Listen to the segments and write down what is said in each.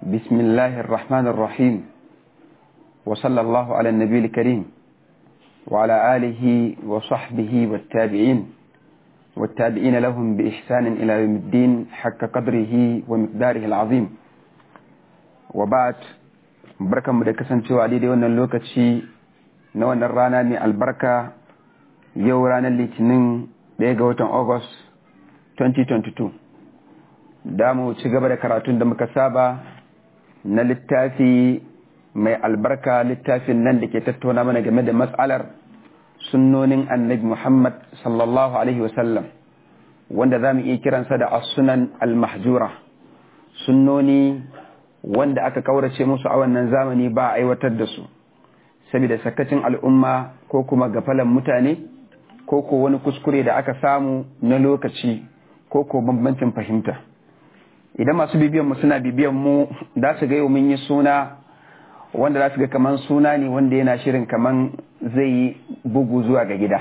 بسم الله الرحمن الرحيم وصلى الله على النبي الكريم وعلى آله وصحبه والتابعين والتابعين لهم بإحسان إلى يوم الدين حق قدره ومقداره العظيم وبعد بركة مدكسن سوى عديد وانا اللوكتشي نوانا الرانا من البركة يو رانا الليتنين ديغا وطن أغسطس 2022 damu ci gaba da karatun da muka saba na littafi mai albarka littafin nan da ke tattauna mana game da matsalar sunnonin annabi Muhammad sallallahu Alaihi wasallam wanda za mu iya kiransa da asunan al-mahjura sunnoni wanda aka kaurace musu a wannan zamani ba a aiwatar da su saboda sakacin al'umma ko kuma gafalan mutane ko ko wani kuskure da aka samu na lokaci ko ko bambancin fahimta idan masu bibiyan mu suna bibiyan mu za su ga yau mun yi suna wanda za su ga kaman suna ne wanda yana shirin kaman zai yi bugu zuwa ga gida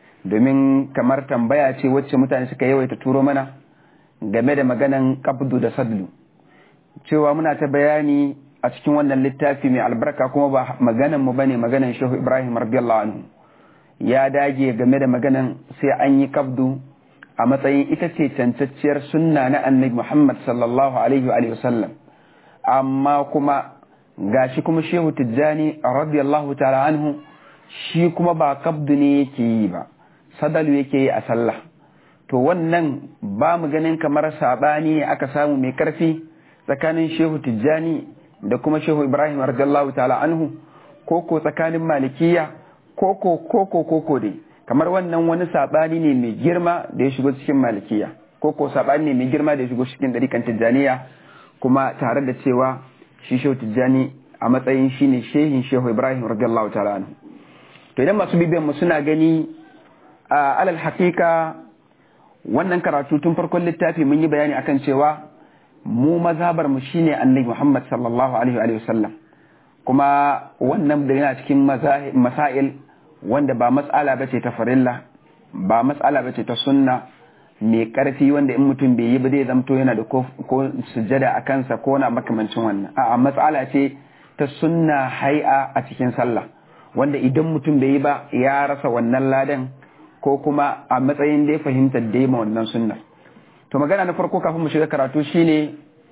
domin kamar tambaya ce wacce mutane suka yawaita turo mana game da maganan kabdu da sadlu cewa muna ta bayani a cikin wannan littafi mai albarka kuma ba maganan mu bane maganan shehu ibrahim radiyallahu anhu ya dage game da maganan sai an yi kabdu a matsayin ita ce cancacciyar sunna na annabi Muhammad sallallahu alaihi wa sallam amma kuma gashi kuma shehu tijjani radiyallahu ta'ala anhu shi kuma ba kabdu ne yake yi ba sadalu yake yi a sallah to wannan ba mu ganin kamar sabani aka samu mai karfi tsakanin shehu tijjani da kuma shehu ibrahim radiyallahu ta'ala anhu koko tsakanin malikiya koko koko koko dai kamar wannan wani saɓani ne mai girma da ya shigo cikin malikiya ko ko saɓani ne mai girma da ya shigo cikin ɗarikan tijjaniya kuma tare da cewa shi shehu tijjani a matsayin shi ne shehin shehu ibrahim radiyallahu ta'ala anhu to idan masu bibiyan mu suna gani a alal hakika wannan karatu tun farkon littafi mun yi bayani akan cewa mu mazhabar mu shine annabi muhammad sallallahu alaihi wa sallam kuma wannan da yana cikin masail wanda ba matsala ba ce ta farilla ba matsala ba ce ta sunna mai karfi wanda in mutum bai yi ba zai zamto yana da ko sujada a kansa ko na makamancin wannan a matsala ce ta sunna hai'a a cikin sallah wanda idan mutum bai yi ba ya rasa wannan ladan ko kuma a matsayin da ya fahimta da ma wannan sunna to magana na farko kafin mu shiga karatu shine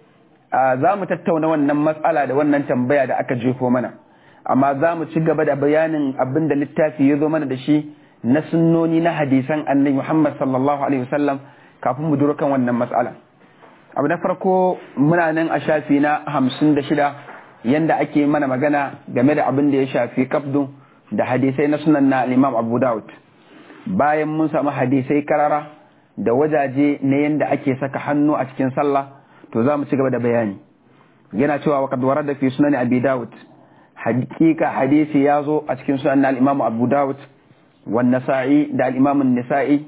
za mu tattauna wannan matsala da wannan tambaya da aka jefo mana amma za mu ci gaba da bayanin abin da littafi ya zo mana da shi na sunnoni na hadisan annabi Muhammad sallallahu alaihi wasallam kafin mu duro kan wannan matsala abu na farko muna nan a shafi na hamsin da shida yanda ake mana magana game da abin da ya shafi kabdu da hadisai na sunan na imam abu daud bayan mun samu hadisai karara da wajaje na yanda ake saka hannu a cikin sallah to za mu ci gaba da bayani yana cewa wa kadwara da fi sunan abi daud hakika hadisi ya zo a cikin sunan na al-Imam Abu Dawud wa Nasa'i da al-Imam An-Nasa'i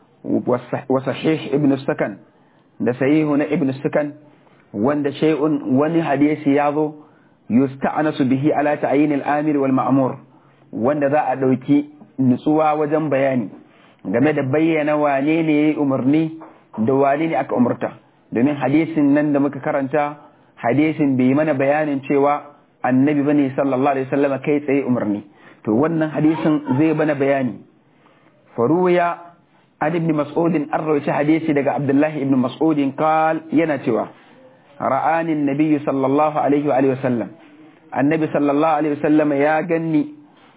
wa sahih Ibn Sakan da sahihu na Ibn Sakan wanda shay'un wani hadisi ya zo yusta'anasu bihi ala ta'yin al-amir wal ma'mur wanda za a dauki nutsuwa wajen bayani game da bayyana wane ne yayi umarni da wane ne aka umurta domin hadisin nan da muka karanta hadisin bai mana bayanin cewa annabi bane sallallahu alaihi wasallam kai tsaye umarni to wannan hadisin zai bana bayani faruya an ibn mas'ud an rawaita hadisi daga abdullahi ibn mas'ud qal yana cewa ra'ani annabi sallallahu alaihi wa alihi wasallam annabi sallallahu alaihi wasallam ya ganni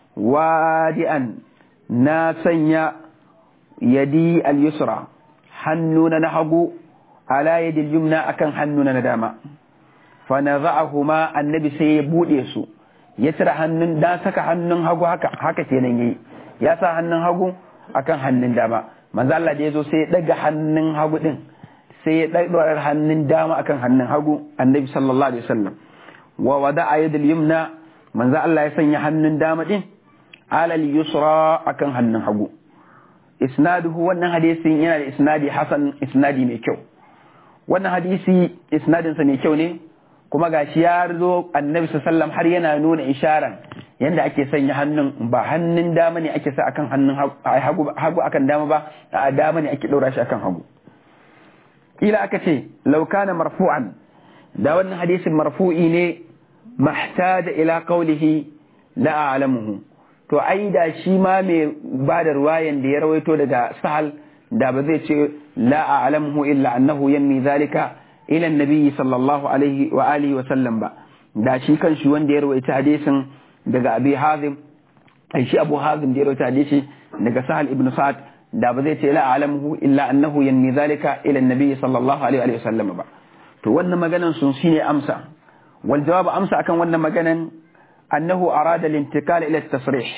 wadi'an na sanya yadi al-yusra hannuna na hagu ala yadi al-yumna akan hannuna na dama fanaza'ahuma annabi sai ya bude su ya cire hannun da saka hannun hagu haka haka kenan yayi ya sa hannun hagu akan hannun dama manzo Allah da yazo sai ya daga hannun hagu din sai ya daga hannun dama akan hannun hagu annabi sallallahu alaihi wasallam wa wada'a yadul yumna manzo Allah ya sanya hannun dama din alal yusra akan hannun hagu isnaduhu wannan hadisin yana da isnadi hasan isnadi mai kyau wannan hadisi isnadinsa mai kyau ne kuma gashi ya zo annabi sallam har yana nuna isharan yanda ake sanya hannun ba hannun dama ne ake sa akan hannun hagu akan dama ba a dama ne ake ɗora shi akan hagu kila aka ce laukana marfu'an da wannan hadisin marfu'i ne mahtaja ila qawlihi la a'lamuhu to ai da shi ma mai ba da ruwayan da ya rawaito daga sahal da ba zai ce la a'lamuhu illa annahu yanmi zalika ila annabi sallallahu alaihi wa alihi wa sallam ba da shi kan shi wanda ya rawaita hadisin daga abi hazim ai shi abu hazim da ya rawaita hadisi daga sahal ibn sa'ad da ba zai ce la a'lamuhu illa annahu yanmi zalika ila annabi sallallahu alaihi wa sallam ba to wannan maganan sun shine amsa wal jawabu amsa akan wannan maganan annahu arada al-intikal ila at-tasrih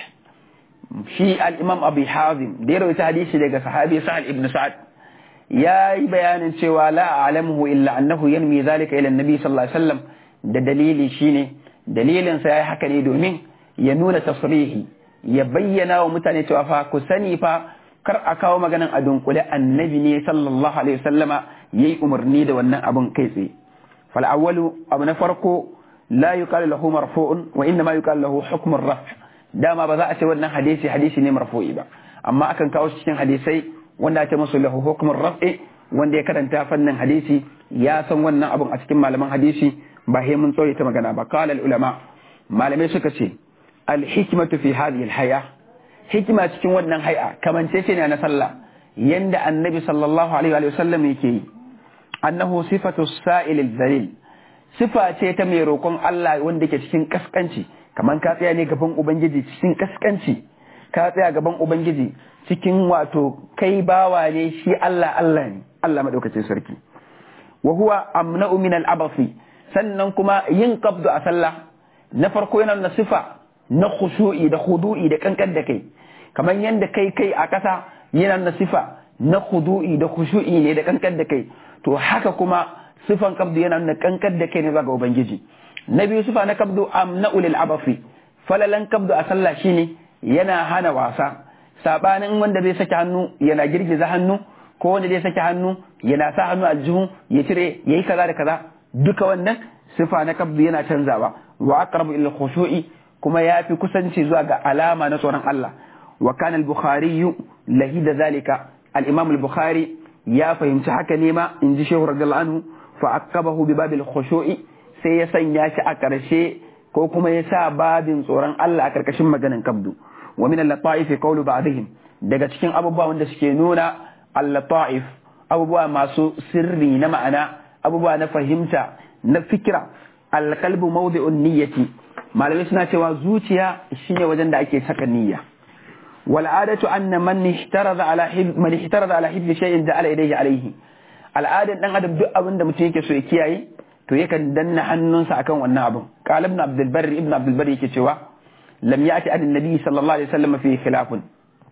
shi al-imam abi hazim da ya rawaita hadisi daga sahabi sahal ibn sa'ad ya yi bayanin cewa la a'lamuhu illa annahu yanmi zalika ila annabi sallallahu alaihi wasallam da dalili shine dalilin sa yayi haka ne domin ya nuna tasrihi ya bayyana wa mutane cewa fa ku sani fa kar a kawo maganan a dunkule annabi ne sallallahu alaihi wasallama yayi umarni da wannan abun kai tsaye fal awwalu abu na farko la yuqalu lahu marfu'un wa inna ma yuqalu lahu hukm ar-raf dama ba za a ce wannan hadisi hadisi ne marfu'i ba amma akan kawo cikin hadisai wanda ake musu lahu hukm ar-raf'i wanda ya karanta fannin hadisi ya san wannan abun a cikin malaman hadisi ba he mun tsoye ta magana ba qala al-ulama malamai suka ce al-hikmatu fi hadhihi al-haya hikima cikin wannan hay'a kamance ce ne na sallah yanda annabi sallallahu alaihi wa sallam yake yi annahu sifatu sa'il al-zalil sifa ce ta mai roƙon Allah wanda ke cikin kaskanci kamar ka tsaya ne gaban ubangiji cikin kaskanci ka tsaya gaban ubangiji cikin wato kai bawa ne shi Allah Allah ne Allah madaukakin sarki wa huwa amna'u min al-abasi sannan kuma yin qabdu a sallah na farko yana na sifa na khushu'i da khudu'i da kankan da kai kamar yanda kai kai a ƙasa yana na sifa na khudu'i da khushu'i ne da kankan da kai to haka kuma sifan kabdu yana nuna kankan da kai ne ga ubangiji na biyu sifa na kabdu amna ulil abafi falalan kabdu a sallah shine yana hana wasa sabanin wanda zai saki hannu yana girgiza hannu ko wanda zai saki hannu yana sa hannu a jihu ya cire yayi kaza da kaza duka wannan sifa na kabdu yana canzawa wa aqrabu ila khushu'i kuma ya fi kusanci zuwa ga alama na tsoron Allah wa kana al-bukhari lahida zalika al-imam al-bukhari ya fahimci haka ne ma in ji shehu radiyallahu anhu fa akabahu bi babil khushu'i sai ya sanya shi a karshe ko kuma ya sa babin tsoron Allah a karkashin maganin kabdu wa min al-lataif qawlu ba'dihim daga cikin abubuwa wanda suke nuna al-lataif abubuwa masu sirri na ma'ana abubuwa na fahimta na fikira al-qalbu mawdi'un niyyati malamai suna cewa zuciya shine wajen da ake saka niyya والعادة أن من احترز على حب من احترز على حب شيء جعل يديه عليه al'adar dan adam duk abin da mutum yake so ya kiyaye to yakan danna hannunsa akan wannan abin qala ibn abdul barri ibn abdul barri yake cewa lam ya'ti an nabi sallallahu alaihi wasallam fi khilafun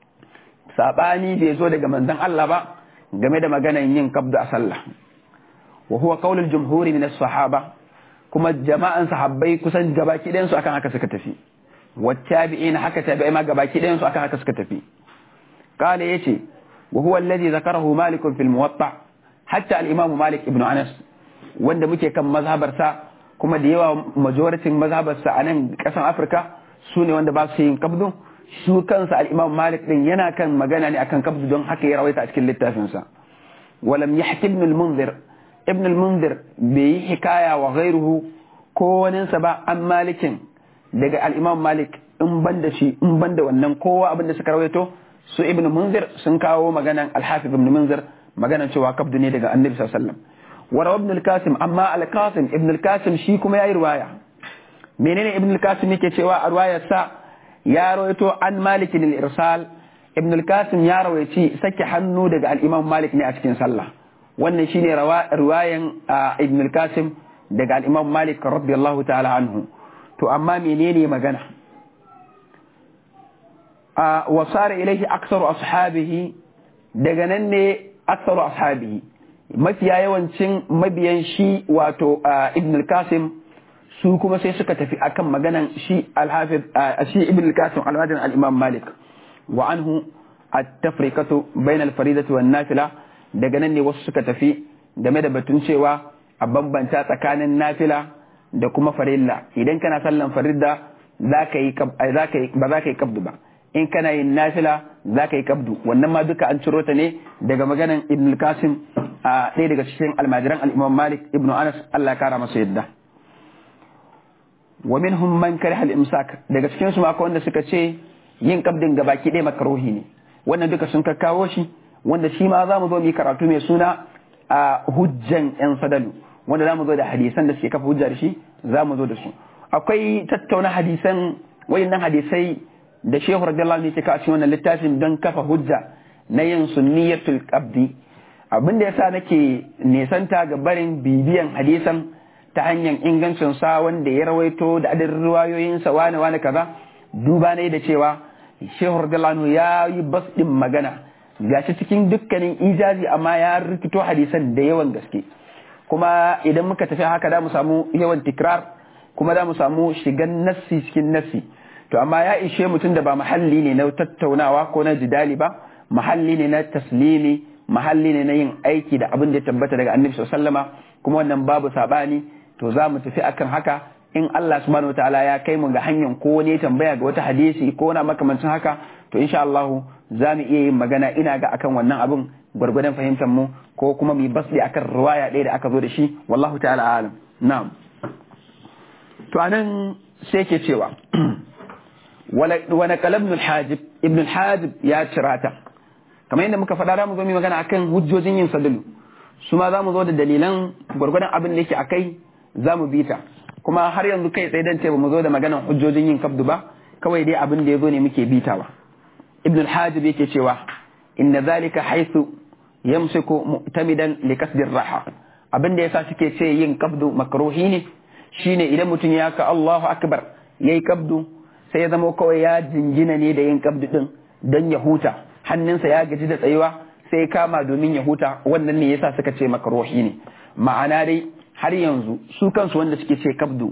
sabani bai zo daga manzon Allah ba game da maganan yin kabdu a sallah wa huwa qaulul jumhuri min as-sahaba kuma jama'an sahabbai kusan gabaki ɗayan su akan haka suka tafi والتابعين حكى تابعي ما قباكي دين سؤال حكى سكتفي قال يتي وهو الذي ذكره مالك في الموطع حتى الإمام مالك ابن أنس وند مكي كم مذهب رسا كما ديوا مجورة مذهب رسا أنا كسان أفريكا سوني وند باسين قبضو su kansa al-Imam Malik din yana kan magana ne akan kabdu don haka ya rawaita a cikin littafinsa walam yahki ibn al-Munzir ibn al-Munzir bai yi hikaya wa ghairuhu ko waninsa ba an malikin daga al-Imam Malik in banda shi in banda wannan kowa abin da suka rawaito su ibn Munzir sun kawo maganan al-Hafiz ibn Munzir maganan cewa kabdu ne daga Annabi sallallahu alaihi wasallam wa ibn al-Qasim amma al-Qasim ibn al-Qasim shi kuma yayi riwaya menene ibn al-Qasim yake cewa a riwayar sa ya rawaito an Malik al-Irsal ibn al-Qasim ya rawaici sake hannu daga al-Imam Malik ne a cikin sallah wannan shine riwayan ibn al-Qasim daga al-Imam Malik radiyallahu ta'ala anhu to amma menene magana a wasara ilaihi aksaru ashabihi daga nan ne aksaru ashabihi mafiya yawancin mabiyan shi wato ibn al-qasim su kuma sai suka tafi akan maganan shi al-hafiz shi ibn al-qasim al-madani al-imam malik wa anhu at-tafriqatu bayna al-faridati wan nafila daga nan ne wasu suka tafi game da batun cewa a bambanta tsakanin nafila da kuma farilla idan kana sallan farilla za ka yi ba za ka yi kabdu ba in kana yin nafila za ka yi kabdu wannan ma duka an ciro ta ne daga maganan ibn qasim a ɗaya daga cikin almajiran al-imam malik ibn anas Allah ya kara masa yadda wa minhum man kariha al-imsak daga cikin su akwai wanda suka ce yin kabdin gabaki ɗaya makaruhi ne wannan duka sun kakkawo shi wanda shi ma za mu zo mu yi karatu mai suna a hujjan yan sadalu wanda za mu zo da hadisan da suke kafa hujja da shi za mu zo da su akwai tattauna hadisan wayannan hadisai da shehu radiyallahu anhu ke kawo cikin wannan littafin don kafa hujja na yin sunniyatul qabdi abin da yasa nake nesanta ga barin bibiyan hadisan ta hanyar ingancin sa wanda ya rawaito da adadin riwayoyin sa wani wani kaza duba ne da cewa shehu radiyallahu anhu ya yi bas din magana gashi cikin dukkanin ijazi amma ya rikito hadisan da yawan gaske kuma idan muka tafi haka da mu samu yawan tikrar kuma da mu samu shigan nassi cikin nassi to amma ya ishe mutum da ba mahalli ne na tattaunawa ko na jidali ba mahalli ne na taslimi mahalli ne na yin aiki da abin da ya tabbata daga annabi sallama kuma wannan babu sabani to za mu tafi akan haka in Allah subhanahu wataala ya kai mu ga hanyar ko wani tambaya ga wata hadisi ko na makamancin haka to insha Allah za mu iya yin magana ina ga akan wannan abin gwargwadon fahimtar mu ko kuma mu yi basdi akan riwaya ɗaya da aka zo da shi wallahu ta'ala alam na'am to anan sai ke cewa wani kalab ibn al-hajib ibn al-hajib ya cirata kamar yadda muka faɗa mu zo mu magana akan hujjojin yin sadalu su ma za mu zo da dalilan gwargwadon abin da yake akai za mu bi ta kuma har yanzu kai tsaye dan ce ba mu zo da maganan hujjojin yin kabdu ba kawai dai abin da ya zo ne muke bitawa ibn al-hajib yake cewa inna zalika haythu yamsiku mu'tamidan li kasdi raha abin da yasa suke ce yin kabdu makruhi ne shine idan mutum ya ka Allahu akbar yayi kabdu sai ya zama kawai ya jingina ne da yin kabdu din don ya huta hannunsa ya gaji da tsayuwa sai kama domin ya huta wannan ne yasa suka ce makruhi ne ma'ana dai har yanzu su kansu wanda suke ce kabdu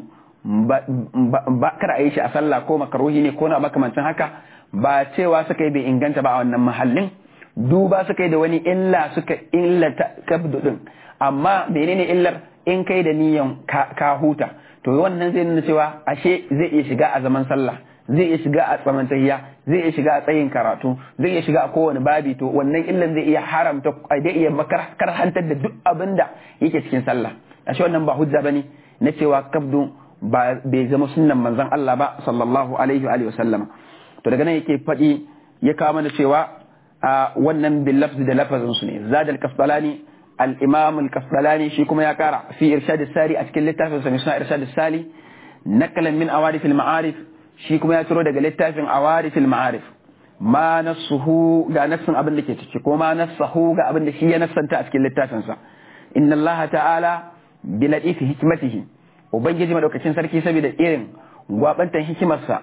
ba kar a yi shi a sallah ko makruhi ne ko na makamancin haka ba cewa suka yi bai inganta ba a wannan mahallin duba suka yi da wani illa suka illata kabdu din amma menene illar in kai da niyan ka huta to wannan zai nuna cewa ashe zai iya shiga a zaman sallah zai iya shiga a tsaman tahiya zai iya shiga a tsayin karatu zai iya shiga a kowane babi to wannan illan zai iya haramta zai iya karhantar da duk abin da yake cikin sallah ashe wannan ba hujja bane na cewa kabdu ba bai zama sunnan manzon Allah ba sallallahu alaihi wa sallam to daga nan yake faɗi ya kawo mana cewa wannan bil lafzi da lafazin su ne zadal kasbalani الإمام الكسلاني شيكم يا كارع في إرشاد الساري أتكلم لتافن سمسنا إرشاد السالي نقلا من أوارف المعارف شيكم يا ترو دقل لتافن أوارف المعارف ما نصه غا نفس أبن لكي تشكو ما نصه غا أبن لكي نفسا تأتكلم لتافن سا إن الله تعالى بلدئف حكمته وبنجي ما دوكتين سركي سبيل الإيرن وابنتا حكمة سا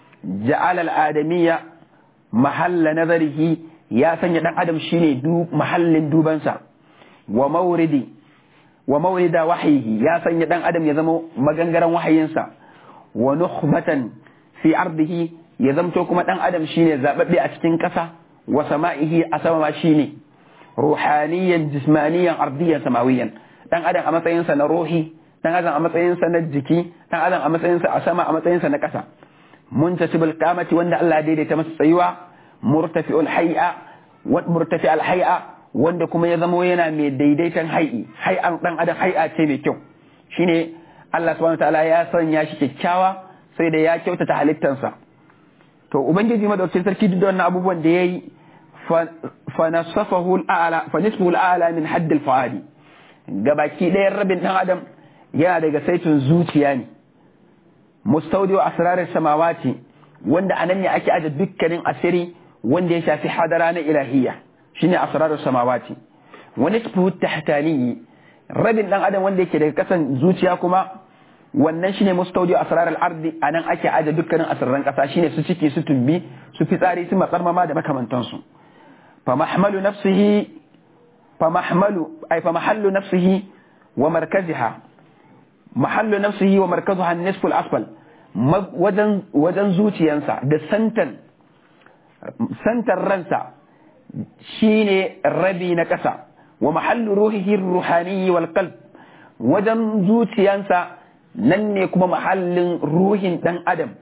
جعل الآدمية محل نظره يا سنة آدم شيني دو محل دوبانسا wa mauridi wa maurida wahayihi ya sanya dan adam ya zama magangaren wahayinsa wa nukhbatan fi ardihi ya zamto kuma dan adam shine zababbe a cikin kasa wa sama'ihi a sama ma shine ruhaniyan jismaniyan ardiyan samawiyan dan adam a matsayinsa na ruhi dan adam a matsayinsa na jiki dan adam a matsayinsa a sama a matsayinsa na kasa muntasibul qamati wanda Allah ya daidaita masa tsayuwa murtafi'ul hay'a wa murtafi'al hay'a wanda kuma ya zamo yana mai daidaitan hai'i hai'an dan adam hai'a ce mai kyau shine Allah subhanahu wataala ya sanya shi kyakkyawa sai da ya kyautata halittansa to ubangiji madaukakin sarki duk da wannan abubuwan da yayi fa nasafahu al'ala fa nisfuhu al'ala min hadd al-fuadi gabaki ɗayan rabin dan adam yana daga saitin zuciya ne mustawdi'u asrar samawati wanda anan ne ake aje dukkanin asiri wanda ya shafi hadara na ilahiyya shine asrarus samawati wa nisfuhu tahtani rabin dan adam wanda yake daga kasan zuciya kuma wannan shine mustawdi asrar al-ardi anan ake aje dukkanin asrarran kasa shine su ciki su tumbi su fitsari su matsarmama da makamantan su fa mahmalu nafsihi fa mahmalu ay fa mahallu nafsihi wa markaziha mahallu nafsihi wa markazuha an-nisfu al-asfal wajen wajen zuciyansa da santan santan ransa shine rabi na ƙasa wa mahallu ruhihi ruhani wal qalb wajen zuciyansa nan ne kuma mahallin ruhin dan adam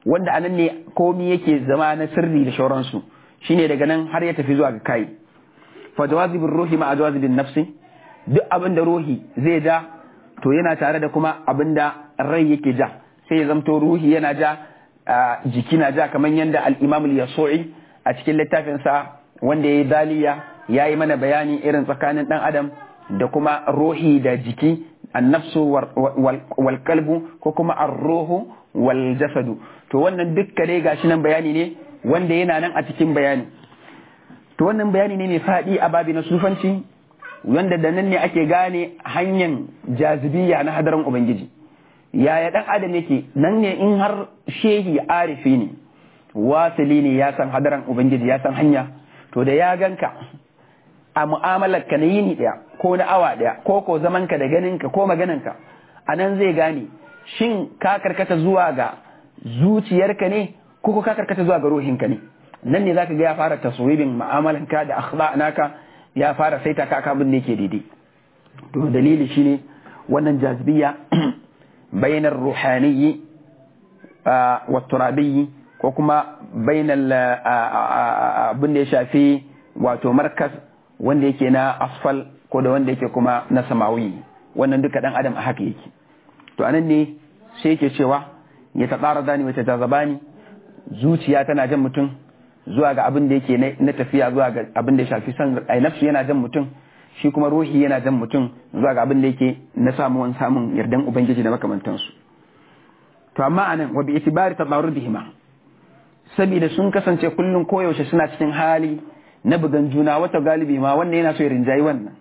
wanda anan ne komi yake zama na sirri da shauransu shine daga nan har ya tafi zuwa ga kai fa jawazibur ruhi ma jawazibin nafsi duk abin da ruhi zai ja to yana tare da kuma abin da rai yake ja sai ya zamto ruhi yana ja jiki na ja kamar yadda al-imam al-yasu'i a cikin littafinsa wanda ya yi daliya ya yi mana bayani irin tsakanin dan adam da kuma ruhi da jiki annafsu wal kalbu ko kuma ar-ruhu wal jasadu to wannan dukka dai gashi nan bayani ne wanda yana nan a cikin bayani to wannan bayani ne mai faɗi a babi na sufanci wanda da nan ne ake gane hanyar jazibiya na hadarin ubangiji yaya dan adam yake nan ne in har shehi arifi ne wasili ne ya san hadaran ubangiji ya san hanya to da ya ganka a mu'amalar ka na yini daya ko na awa daya ko ko zaman ka da ganin ka ko maganan ka a nan zai gane shin ka karkata zuwa ga zuciyarka ne ko ko ka karkata zuwa ga ruhinka ne nan ne zaka ga ya fara taswibin mu'amalan ka da akhlaq naka ya fara saita ka abin da yake daidai to dalili shine wannan jazbiya bainar ruhaniyyi wa turabiyyi ko kuma bainal abin da ya shafi wato markas wanda yake na asfal ko da wanda yake kuma na samawi wannan duka dan adam a haka yake to anan ne sai yake cewa ya ta tsara dani wata jazabani zuciya tana jan mutum zuwa ga abin da yake na tafiya zuwa ga abin da ya shafi san ai nafsu yana jan mutum shi kuma ruhi yana jan mutum zuwa ga abin da yake na samuwan samun yardan ubangiji da makamantansu to amma anan wa bi itibari tadarrudihima saboda sun kasance kullum koyaushe suna cikin hali na bugan juna wata galibi ma wannan yana so ya rinjayi wannan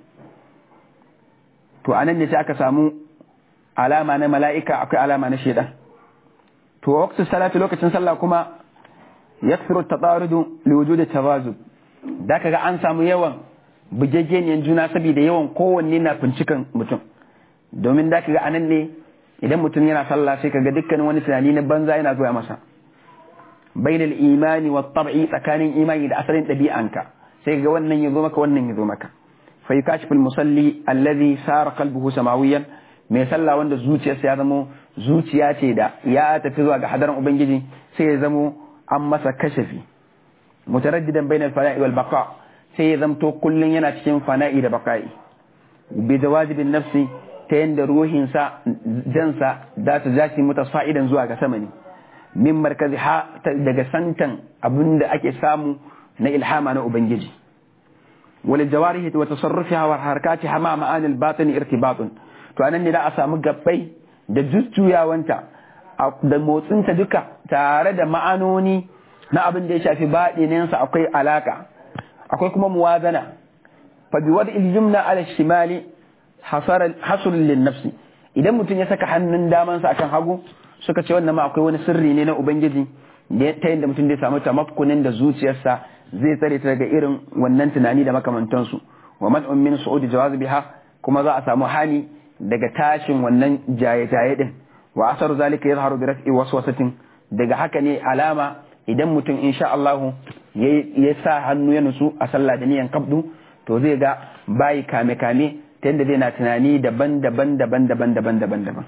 to anan ne sai aka samu alama na mala'ika akwai alama na shaidan to waqtu salati lokacin sallah kuma yakthuru tatarudu li wujudi tawazub da kaga an samu yawan bugegeniyan juna saboda yawan kowanne na fincikan mutum domin da kaga anan ne idan mutum yana sallah sai kaga dukkanin wani tunani na banza yana zuwa masa bainal imani wa tab'i tsakanin imani da asalin ɗabi'anka sai ga wannan ya zo maka wannan ya zo maka fa yukashiful musalli alladhi sara qalbuhu samawiyan mai sallah wanda zuciyarsa ya zamo zuciya ce da ya tafi zuwa ga hadarin ubangiji sai ya zamo an masa kashafi mutaraddidan bainal fana'i wal baqa sai ya zamto kullun yana cikin fana'i da baqa'i bi zawajibin nafsi ta yanda ruhinsa jansa da ta jashi mutasfa'idan zuwa ga sama ne min markazi ha daga santan abin da ake samu na ilhama na ubangiji wal jawarihi wa tasarrufiha wa harakatiha ma ma'ani al batin irtibatun to anan ne da a samu gabbai da jujjuyawanta da motsinta duka tare da ma'anoni na abin da ya shafi baɗininsa akwai alaka akwai kuma muwazana fa bi wad il jumla ala shimali hasar lin nafsi idan mutum ya saka hannun damansa akan hagu suka ce wannan ma akwai wani sirri ne na ubangiji ta yadda mutum zai samu tamakkunin da zuciyarsa zai tsare ta daga irin wannan tunani da makamantansu wa man'un min su'udi jawaz biha kuma za a samu hani daga tashin wannan jaye-jaye din wa asaru zalika yazharu bi raf'i waswasatin daga haka ne alama idan mutum insha Allah ya sa hannu ya nusu a sallah da niyan kabdu to zai ga bayi kame-kame ta yadda zai na tunani daban-daban daban-daban daban-daban daban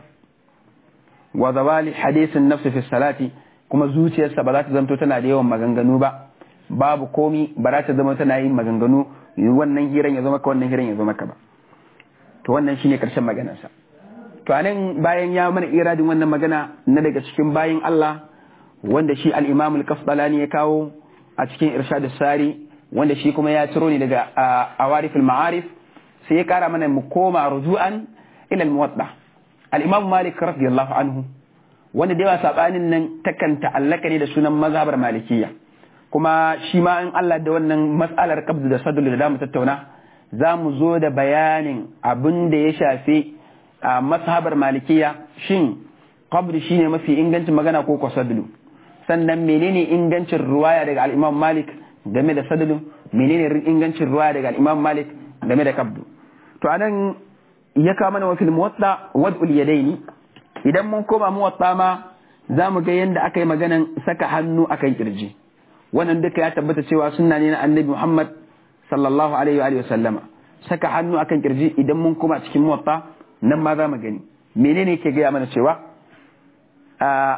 wa zawali hadisin nafsi fi salati kuma zuciyarsa ba za ta zanto tana da yawan maganganu ba babu komi ba za ta zama tana yin maganganu wannan hiran ya zama ka wannan hiran ya zama ka ba to wannan shine karshen maganarsa to anan bayan ya mana iradin wannan magana na daga cikin bayin Allah wanda shi al-Imam al-Qasdalani ya kawo a cikin Irshad sari wanda shi kuma ya ciro ne daga Awarif al-Ma'arif sai ya kara mana mu koma rujuan ila al-Muwatta al-Imam Malik radiyallahu anhu wanda da yawa sabanin nan takan ta'allaka ne da sunan mazhabar Malikiyya kuma shi ma in Allah da wannan mas'alar qabd da sadul da mu tattauna za mu zo da bayanin abin da ya shafi a mazhabar Malikiyya shin qabd shine mafi ingancin magana ko ko sadulu sannan menene ingancin ruwaya daga al-Imam Malik game da sadulu menene ingancin ruwaya daga al-Imam Malik game da qabd to anan ya kawo mana wafil muwatta wad'ul yadaini idan mun koma muwatta ma za mu ga yadda aka yi maganan saka hannu akan kirji wannan duka ya tabbata cewa sunna ne na annabi Muhammad sallallahu alaihi wa sallama saka hannu akan kirji idan mun koma cikin muwatta nan ma za mu gani menene ke gaya mana cewa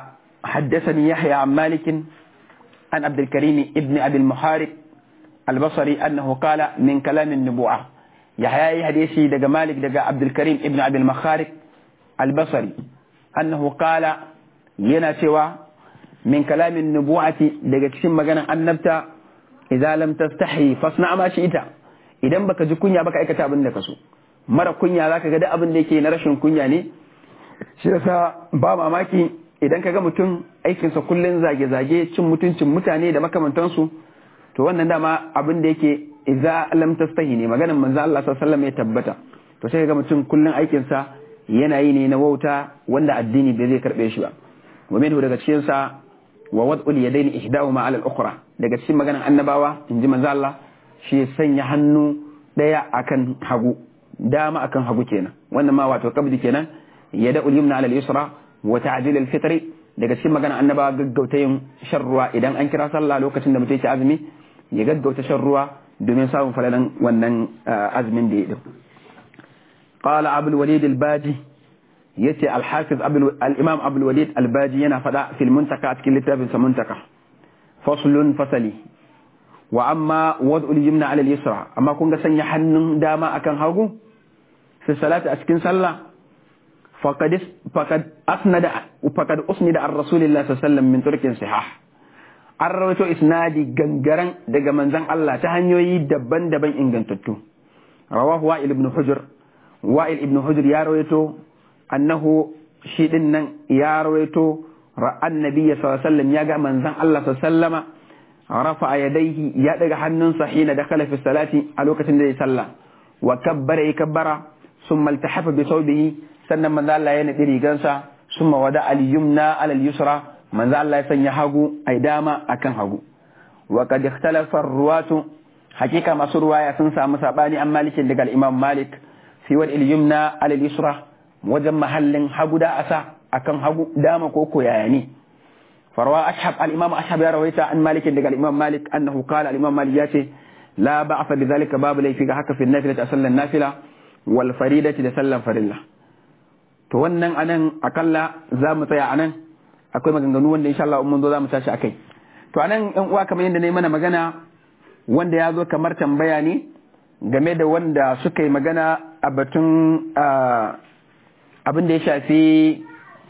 حدثني يحيى عن مالك عن عبد الكريم ابن أبي المحارب البصري أنه قال من كلام النبوة يحيى حديثي دقى مالك دقى عبد الكريم ابن أبي المخارق البصري أنه قال ينا سوى من كلام النبوة دقى كسم مغانا النبتة إذا لم تستحي فاصنع ما شئت idan baka ji kunya baka aikata abin da ka so mara kunya zaka ga duk abin da yake na rashin kunya ne shi yasa ba mamaki idan ka ga mutum aikinsa kullum zage-zage cin mutuncin mutane da makamantansu to wannan dama abin da yake idza lam tastahi ne maganar manzo Allah sallallahu alaihi ya tabbata to sai ga mutum kullum aikinsa yana yi ne na wauta wanda addini bai zai karbe shi ba wa minhu daga cikin sa wa wad'ul yadaini ihdahuma ala al-ukhra daga cikin maganar annabawa inji manzo Allah shi sanya hannu daya akan hagu dama akan hagu kenan wannan ma wato kabdi kenan yada'ul yumna ala al-yusra wa ta'dil al-fitr daga cikin magana annaba gaggauta yin shan ruwa idan an kira sallah lokacin da mutum ya azumi ya gaggauta shan ruwa domin samun falalan wannan azumin da ya din qala abul walid al-baji yace al-hafiz al-imam abul walid al-baji yana fada fil muntaka a cikin littafin sa muntaka faslun fasali wa amma wad'ul yumna ala al-yusra amma kun ga sanya hannun dama akan hagu fi salati a cikin sallah فقد فقد اسند فقد اسند عن رسول الله صلى الله عليه وسلم من طرق صحاح an rawaito isnadi gangaren daga manzon Allah ta hanyoyi daban-daban ingantattu rawahu wa'il ibn hujr wa'il ibn hujr ya rawaito annahu shi din nan ya rawaito ra'an nabiyyi sallallahu alaihi wasallam ya ga manzon Allah sallallahu alaihi wasallama rafa yadayhi ya daga hannunsa hina dakhala fi salati a lokacin da ya salla wa kabbara ya kabbara summa iltahafa bi thawbihi sannan manzo Allah ya nadi rigansa summa wada al yumna ala al yusra manzo Allah ya sanya hagu ai dama akan hagu wa qad ikhtalafa ruwatu hakika masu ruwaya sun samu sabani an malikin daga al imam malik fi wal yumna ala al yusra wajen mahallin hagu da asa akan hagu dama ko ko yaya ne farwa ashab al imam ashab ya rawaita an malikin daga al imam malik annahu qala al imam malik ya ce la ba'fa bi dhalika babu laifi ga haka fi nafila sallan nafila wal faridati da sallan farilla to wannan anan akalla za mu tsaya anan akwai maganganu wanda insha Allah mun zo za mu tashi akai to anan yan uwa kamar yadda na yi mana magana wanda ya zo kamar tambaya ne game da wanda suka yi magana a batun abin da ya shafi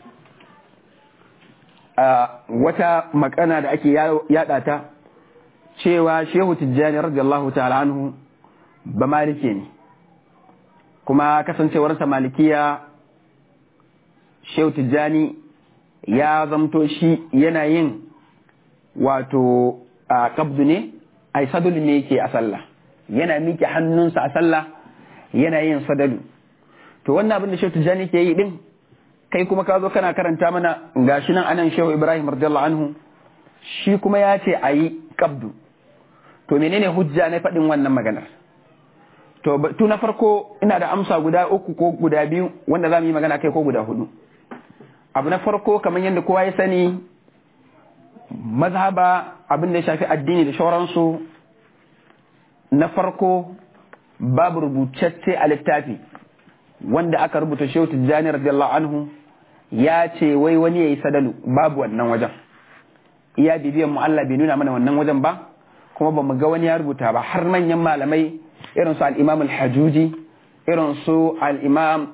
wata makana da ake yada ta cewa shehu tijjani radiyallahu ta'ala anhu ba malike ne kuma kasancewarsa malikiya shehu tijjani ya zamto shi yana yin wato a kabdu ne a sadulu ne yake a sallah yana miƙe hannunsa a sallah yana yin sadalu to wannan abin da shehu tijjani ke yi din kai kuma ka zo kana karanta mana gashi nan anan shehu ibrahim radiyallahu anhu shi kuma ya ce a yi kabdu to menene hujja na faɗin wannan maganar to tu na farko ina da amsa guda uku ko guda biyu wanda za mu yi magana kai ko guda hudu abu na farko kamar yadda kowa ya sani mazhaba abin da ya shafi addini da shauransu na farko babu rubutacce a littafi wanda aka rubuta shehu tijjani radiyallahu anhu ya ce wai wani ya yi sadalu babu wannan wajen iya bibiyan mu Allah bai nuna mana wannan wajen ba kuma ba mu ga wani ya rubuta ba har manyan malamai irin su al-imam al-hajuji irin su al-imam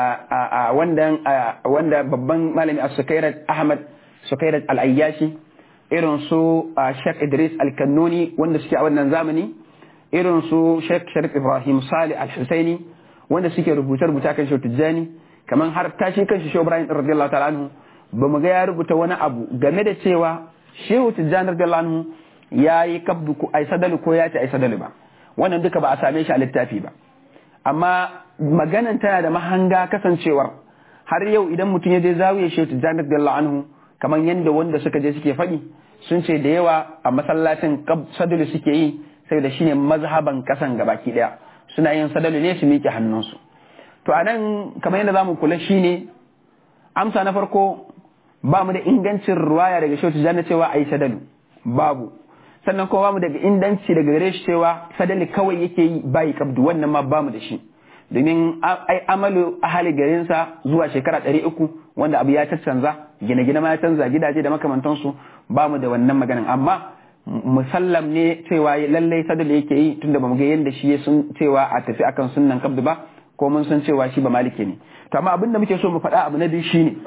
wanda babban malami a sukairat ahmad sukairat al-ayyashi irin su sheikh idris al-kannuni wanda suke a wannan zamani irin su sheikh sharif ibrahim salih al-husaini wanda suke rubuce-rubuce kan shehu tijjani kamar har tashi kan shi shehu ibrahim radiyallahu ta'ala anhu ba mu ga ya rubuta wani abu game da cewa shehu tijjani radiyallahu anhu ya yi kabdu ko ai sadalu ko ya ce ai sadalu ba wannan duka ba a same shi a littafi ba amma maganan tana da mahanga kasancewar har yau idan mutum ya je zawiya shehu tijjani radiyallahu anhu kamar yadda wanda suka je suke faɗi sun ce da yawa a masallacin sadalu suke yi saboda shine mazhaban kasan gabaki daya suna yin sadalu ne su miƙe hannunsu to a nan kamar yadda za mu kula shi ne amsa na farko ba mu da ingancin ruwaya daga shehu tijjani cewa a yi sadalu babu sannan kuma ba mu daga inganci daga gare shi cewa sadali kawai yake yi bayi kabdu wannan ma ba mu da shi domin ai amalu ahali garinsa zuwa shekara ɗari uku wanda abu ya caccanza gine-gine ma ya canza gidaje da makamantansu ba mu da wannan maganin amma musallam ne cewa lallai sadal yake yi tunda ba mu ga yadda shi ya sun cewa a tafi akan sunnan kabdu ba ko mun san cewa shi ba maliki ne to amma abin da muke so mu faɗa abu na biyu shine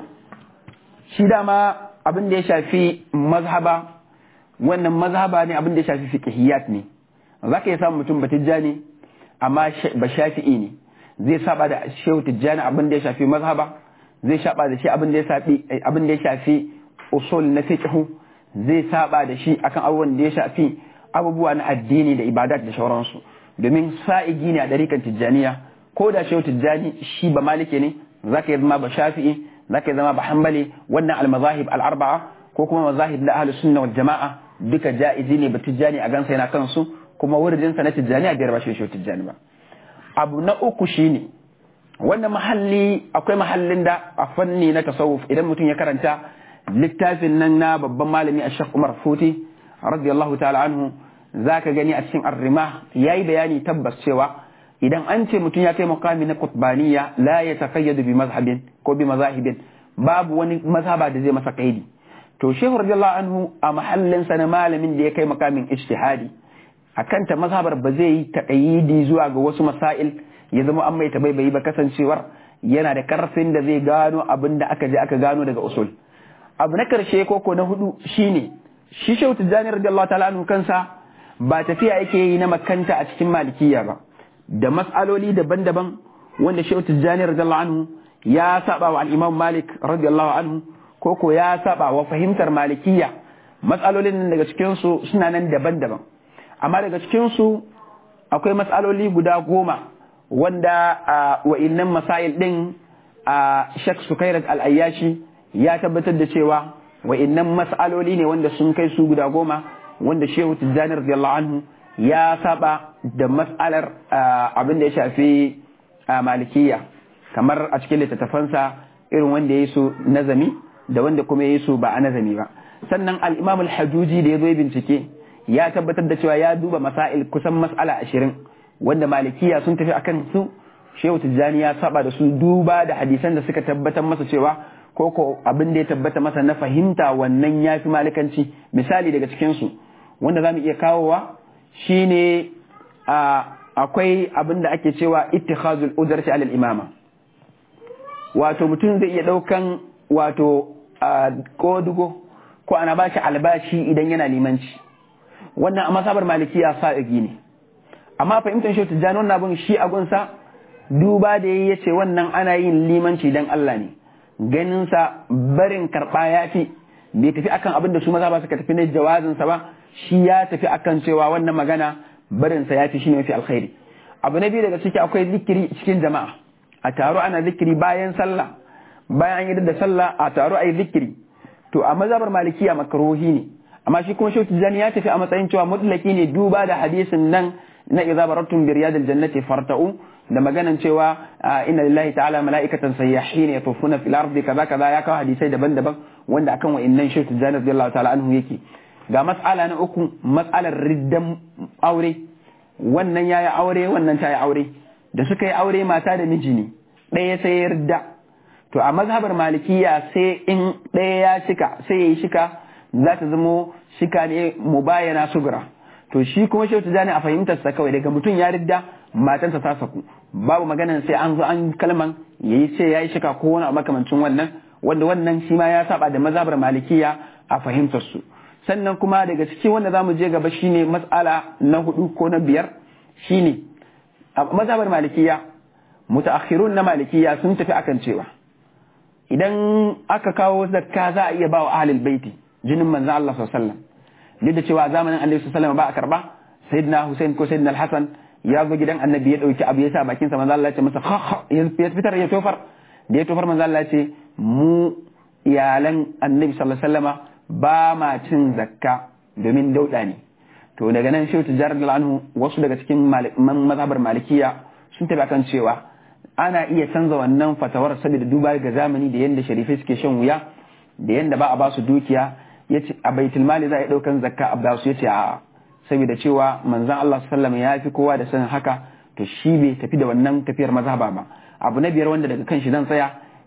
shi dama abin da ya shafi mazhaba wannan mazhaba ne abin da ya shafi fiqhiyat ne zaka iya samun mutum batijjani amma ba shafi'i ne zai saba da shehu tijjani abin da ya shafi mazhaba zai saba da shi abin da ya shafi abin da ya shafi usul na fiqhu zai saba da shi akan abubuwan da ya shafi abubuwa na addini da ibadat da sauransu domin sa'igi ne a dariƙar tijjaniya ko da shehu tijjani shi ba malike ne zaka yi zama ba shafi'i zaka yi zama ba hanbali wannan al-mazahib al-arba'a ko kuma mazahib na ahlus sunna wal jama'a duka ja'izi ne ba tijjani a gansa yana kansu kuma wurin sa na tijjani a biyar ba shehu tijjani ba abu na uku shine wannan mahalli akwai mahallin da a fanni na tasawuf idan mutum ya karanta littafin nan na babban malami a shek umar futi radiyallahu ta'ala anhu za ka gani a cikin arrima ya yi bayani tabbas cewa idan an ce mutum ya kai mukami na kutbaniya la ya takayyadu bi mazhabin ko bi mazahibin babu wani mazhaba da zai masa kaidi to shehu radiyallahu anhu a mahallin sa na malamin da ya kai makamin ijtihadi akan ta mazhabar ba zai yi taqayyidi zuwa ga wasu masail ya zama an mai tabaibayi ba kasancewar yana da karfin da zai gano abin da aka je aka gano daga usul abu na karshe koko na hudu shine shi shehu tijjani radiyallahu ta'ala anhu kansa ba tafiya yake yi na makanta a cikin malikiya ba da mas'aloli daban-daban wanda shehu tijjani radiyallahu anhu ya saba wa al-imam malik radiyallahu anhu koko ya saba wa fahimtar malikiya mas'alolin daga cikin su suna nan daban-daban amma daga cikin su akwai mas'aloli guda goma wanda wa'innan masail din a shek sukairat al-ayyashi ya tabbatar da cewa wa'innan mas'aloli ne wanda sun kai su guda goma wanda shehu tijjani radiyallahu anhu ya saba da mas'alar abin da ya shafi malikiya kamar a cikin littattafansa irin wanda ya yi su nazami da wanda kuma ya yi su ba a nazami ba sannan al-imam al-hajuji da ya zo bincike ya tabbatar da cewa ya duba masail kusan mas'ala ashirin wanda malikiya sun tafi akan su shehu tijjani ya saba da su duba da hadisan da suka tabbatar masa cewa ko ko abin da ya tabbata masa na fahimta wannan ya fi malikanci misali daga cikinsu wanda za mu iya kawowa shine akwai abin da ake cewa ittikhazul udarci alal imama wato mutum zai iya daukan wato kodugo ko ana ba shi albashi idan yana limanci wannan a masabar malikiya sa'igi ne amma fahimtar shi tijjani wannan abin shi a gunsa duba da ya ce wannan ana yin limanci dan Allah ne ganinsa barin karɓa ya fi bai tafi akan abin da su maza ba suka tafi na jawazinsa ba shi ya tafi akan cewa wannan magana barinsa ya fi shi ne mafi alkhairi abu na biyu daga ciki akwai zikiri cikin jama'a a taro ana zikiri bayan sallah bayan an yi da sallah a taro a yi zikiri to a mazhabar malikiya makaruhi ne amma shi kuma shauki jani ya tafi a matsayin cewa mutlaki ne duba da hadisin nan na idza barattum bi riyadil jannati farta'u da maganan cewa inna lillahi ta'ala mala'ikatan sayyahin yatufuna fil ardi kaza kaza ya kawo hadisai daban-daban wanda akan wa'annan shauki jani radiyallahu ta'ala anhu yake ga mas'ala na uku mas'alar riddan aure wannan yayi aure wannan ta yi aure da suka yi aure mata da miji ne ɗaya sai ya ridda to a mazhabar malikiya sai in ɗaya ya shika sai ya yi shika za ta zamo shika ne mubayana sugura to shi kuma shehu tijani a fahimtarsa kawai daga mutum ya ridda matansa ta saku babu maganan sai an zo an kalman yayi sai ya yi shika ko wani makamancin wannan wanda wannan shi ma ya saba da mazhabar malikiya a fahimtar su sannan kuma daga cikin wanda zamu je gaba shine mas'ala na hudu ko na biyar shine a mazhabar malikiya mutaakhirun na malikiya sun tafi akan cewa idan aka kawo zakka za a iya ba wa ahlul baiti jinin manzon Allah sallallahu alaihi wasallam duk da cewa zamanin Annabi sallallahu alaihi wasallam ba a karba sayyidina Hussein ko sayyidina Al-Hasan ya zo gidan Annabi ya dauki abu ya sa bakin sa manzon Allah ya ce masa ya fitar ya tofar da ya tofar manzon Allah ya ce mu iyalan Annabi sallallahu alaihi wasallama ba ma cin zakka domin dauda ne to daga nan shehu tijjar anhu wasu daga cikin mazhabar malikiya sun tafi akan cewa ana iya canza wannan fatawar saboda duba ga zamani da yadda sharifai suke shan wuya da yadda ba a ba su dukiya yace a baitul mali za a yi daukan zakka a ba su yace a saboda cewa manzon Allah sallallahu ya fi kowa da sanin haka to shi bai tafi da wannan tafiyar mazhaba ba abu na biyar wanda daga kan shi zan tsaya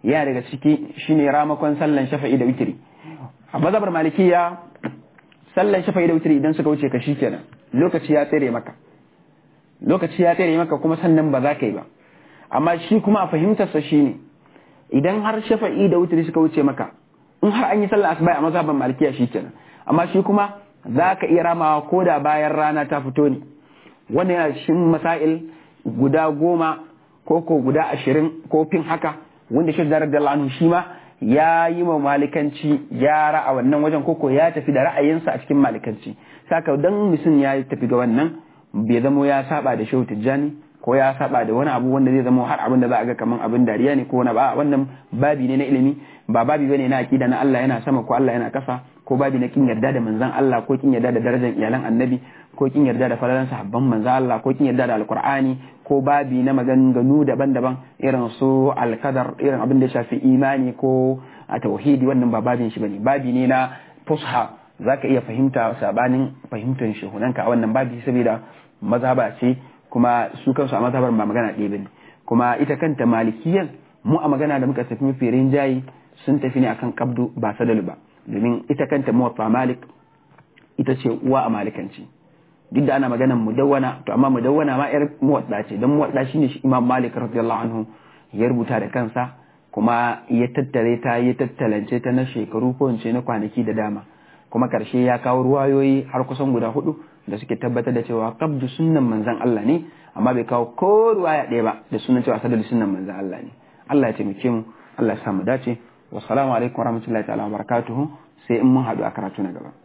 yana daga ciki shine ramakon sallan shafa'i da witri a mazhabar malikiya sallan shafa'i da witri idan suka wuce ka kenan lokaci ya tsere maka lokaci ya tsere maka kuma sannan ba za ka yi ba amma shi kuma a fahimtarsa shine idan har shafa'i da witri suka wuce maka in har an yi sallar asuba a mazhaban malikiya kenan amma shi kuma za ka iya ramawa ko da bayan rana ta fito ne wannan yana cikin masail guda goma ko ko guda ashirin ko fin haka wanda shi zarar da anhu shi ma ya yi ma malikanci gyara a wannan wajen koko ya tafi da ra'ayinsa a cikin malikanci saka dan mutum ya tafi ga wannan bai zamo ya saba da shehu tijjani ko ya saba da wani abu wanda zai zama har abin da za a ga kaman abin dariya ne ko wani ba wannan babi ne na ilimi ba babi bane na aqida na Allah yana sama ko Allah yana kasa ko babi na kin yarda da manzon Allah ko kin yarda da darajar iyalan annabi ko kin yarda da falalan sahabban manzon Allah ko kin yarda da alqur'ani ko babi na maganganu daban-daban irin su alkadar irin abin da ya shafi imani ko a tauhidi wannan ba babin shi bane babi ne na fusha zaka iya fahimta sabanin fahimtar shehunanka a wannan babi saboda mazhaba ce kuma su kansu a mazhabar ba magana ɗaya bane kuma ita kanta malikiyan mu a magana da muka tafi mafi rinjayi sun tafi ne akan kabdu ba sadalu ba domin ita kanta muwatta malik ita ce uwa a malikanci duk da ana maganan mudawwana to amma mudawwana ma yar muwadda ce dan muwadda shine shi imam malik radiyallahu anhu ya rubuta da kansa kuma ya tattare ta ya tattalance ta na shekaru ko ince na kwanaki da dama kuma karshe ya kawo ruwayoyi har kusan guda hudu da suke tabbatar da cewa qabdu sunnan manzon Allah ne amma bai kawo ko ruwaya ɗaya ba da sunan cewa sadar sunnan manzon Allah ne Allah ya taimake mu Allah ya sa mu dace wassalamu alaikum warahmatullahi ta'ala wabarakatuhu sai in mun haɗu a karatu na gaba